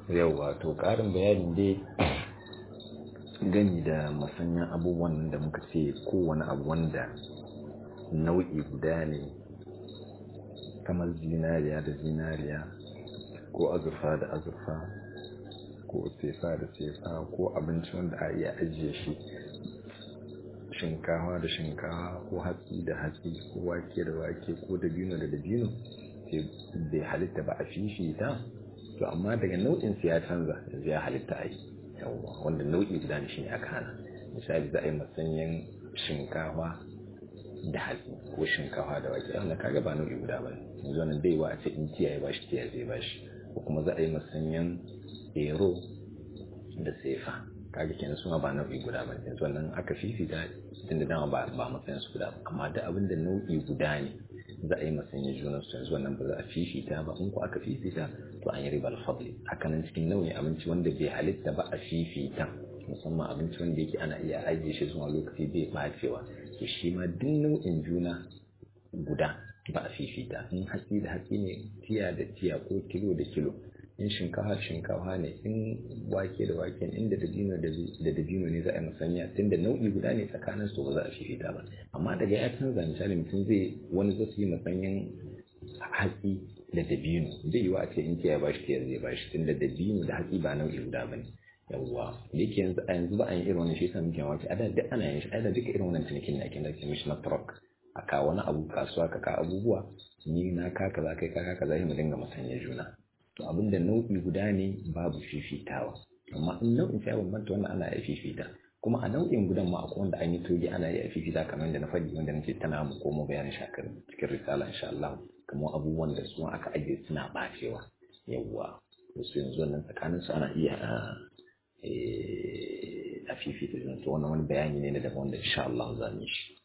yauwa to ƙarin bayanin dai gani da masanyan abubuwan da muka ce kowane abu wanda nau'i guda ne kamar zinariya da zinariya ko azurfa da azurfa ko sefa da sefa ko abinci wanda a iya ajiye shi shinkawa da shinkawa ko hatsi da hatsi ko wake da wake ko dabino da dabino sai bai halitta ba a fifita to amma daga nau'in ya canza yanzu ya halitta a yi yawwa wanda nau'i guda ne shine aka hana misali za a yi masanyan shinkawa da hatsi ko shinkawa da wake wanda kaga ba nau'i guda ba yanzu wannan bai wa a ce in tiya ya bashi tiya zai bashi ko kuma za a yi masanyan ero da sefa kaga kenan suna ba nau'i guda ba yanzu wannan aka fifita tun da dama ba ba matsayin su guda amma da abin da nau'i guda ne za a yi masanya junan su yanzu wannan ba za a fifita ba in ko aka fifita to an yi ribar fadli haka nan cikin nau'in abinci wanda bai halitta ba a fifita musamman abinci wanda yake ana iya ajiye shi zuwa lokaci bai bacewa to shi ma duk nau'in juna guda ba a fifita in hatsi da hatsi ne tiya da tiya ko kilo da kilo in shinkafa shinkafa ne in wake da wake in da dabino da dabino ne za a yi musanya tun da nau'i guda ne tsakanin su ba za a fifita ba amma daga ya canza misali mutum zai wani zai yi musanyen hatsi da dabino zai yi wa a ce in ya bashi tiyar zai bashi tun da dabino da hatsi ba nau'i guda ba ne yawwa da yake yanzu a yanzu ba a yin irin wannan shi yasa muke mamaki a da duk ana yin shi a da duka irin wannan cinikin da ake da ke mishi na truck a kawo wani abu kasuwa ka ka abubuwa ni na ka kaza kai ka kaza mu dinga musanya juna to abin da nau'i guda ne babu fifitawa amma in nau'in ya bambanta wannan ana iya fifita kuma a nau'in gudan ma akwai wanda an yi toge ana iya fifita kamar yadda na faɗi wanda nake tana mu komo bayanin shakar cikin risala insha Allah kamar abubuwan da su aka ajiye suna bacewa yawwa su yanzu wannan tsakanin su ana iya a fifita to wannan wani bayani ne na daban wanda insha Allah za mu yi shi